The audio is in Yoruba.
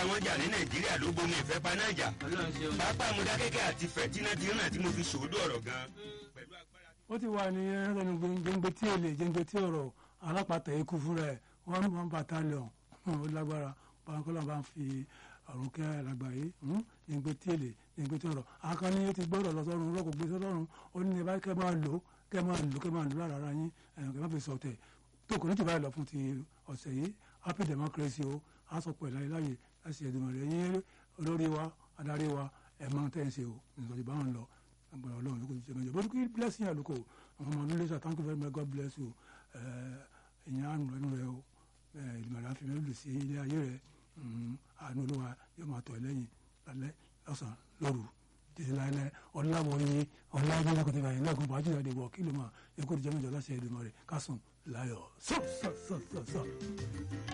bára wọn jà ní nàìjíríà ló bomi ìfẹ́ panájà ọlọ́run ṣeun. pápá amúdákẹ́kẹ́ àti fẹ̀tínátínà tí mo fi sòódù ọ̀rọ̀ gan pẹ̀lú agbára ó ti wà ní ẹlẹ́nu gbẹngbẹ tí èlé jẹngbẹ tí ọ̀rọ̀ alápàtà ikú fúnra ẹ̀ one one battalion ó lágbára bankọ́lá bá ń fi ọ̀run kẹ́ lágbàáyé jẹngbẹ tí èlé jẹngbẹ tí ọ̀rọ̀ akọni ó ti gbọ́dọ̀ lọ sọ́run rọ́kò gbé sọ́run ó ní ẹ bá kẹ́ máa lò kẹ́ máa lò kẹ́ máa lò lára ara yín ẹ̀yàn kẹ́ máa fi sọ̀tẹ̀ tó kò ní ti báyìí lọ fún ti ọ̀sẹ̀ yìí happy democracy o a sọ pé láyé láyé láti ẹ̀dùnmọ̀ rẹ̀ yín olórí wa adarí wa ẹ̀ máa tẹ̀ ń ṣe o nítorí báwọn lọ agbára ọlọ́run ló kò ti jẹ́mẹ́jọ bó kí blessing àlùkò àwọn ọmọ nílé sà thank you very much god bless you ẹ̀yin àánú ẹnu rẹ o ìdìmọ̀lá fi mẹ́rin lù sí ilé ayé rẹ àánú olúwa yóò máa tọ̀ ẹ́ lẹ́yìn lálẹ́ lọ́sàn-án lóru títí láìlẹ́ ọ̀làwọ̀ yín ọ̀làwọ̀ yín kò tẹ̀ báyìí lágùn bàájú ìyá ìdìbò kí ló máa yẹ kó ti jẹ́mẹ́jọ láti ẹ̀dùnmọ̀ rẹ̀ kásùn láyọ̀ sọ́ọ̀sọ̀ọ̀sọ̀